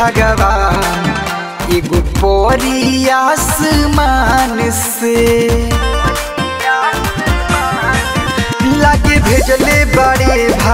भगवान एगो परी आसमान से लागे भेजले बड़े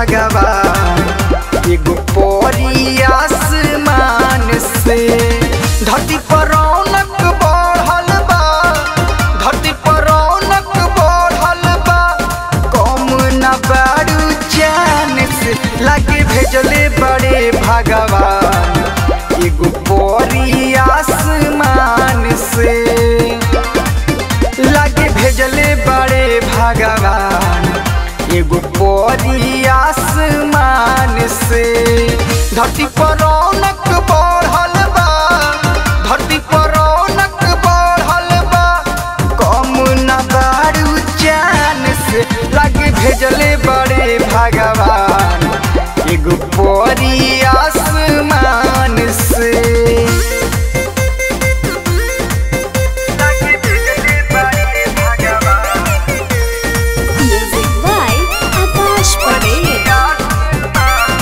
भगवान एगो परी आसमान से धरती पर रौनक बढ़ल बा धरती पर रौनक बढ़ल बा कम न बारू जान से लागे भेजले बड़े भगवान एगो परी आसमान से लागे भेजले बड़े भगवान एगो परी आसमान से धरती पर रौनक बढ़ल बा धरती पर रौनक बढ़ल बा कम न बारू जान से लागे भेजले बड़े भगवान एगो परी आसमान से लागे भेजले बड़े भगवान Music by Akash Patel.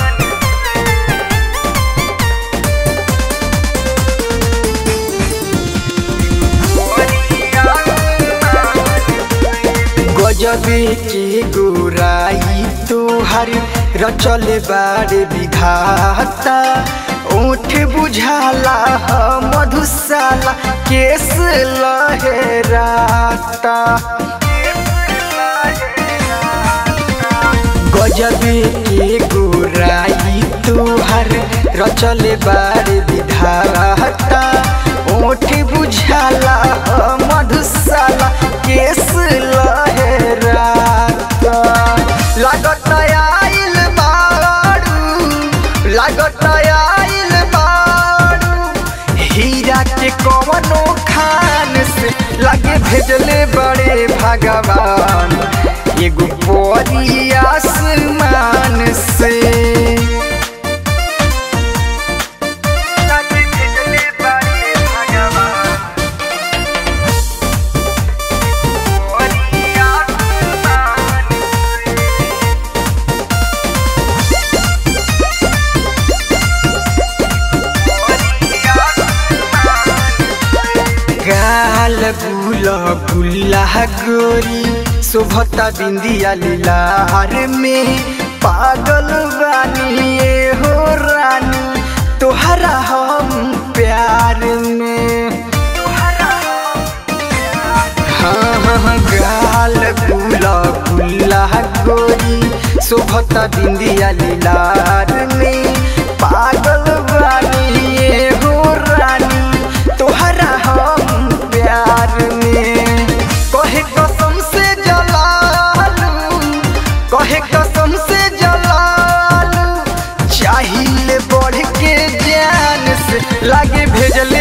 गजबे के गोराई तुहर रचल बाड़ विघाता ओठ बुझाला ह मधुशाला केस लहराता गजबे के गोराई तुहर रचल बाड़ विधाता ओठ बुझाला ह मधुशाला केस लहराता लागत आइल बारू लागत आइल बारू हीरा के कवनो खान से लागे भेजले बड़े भगवान एगो परी आसमान से लागे भेजले बड़े भगवान परी आसमान गाल गुला गुल्ला गोरी शोभता बिंदिया लीलार में पागल बानी ये हो रानी तोहरा हम प्यार में हाँ हाँ गाल गुला गुल्ला गोरी शोभता बिंदिया लीलार में पागल बानी ये हो रानी तोहरा हम प्यार में कहे कसम से जलालू कहे कसम से जलालू चाहिए बढ़ के जान से लागे भेजल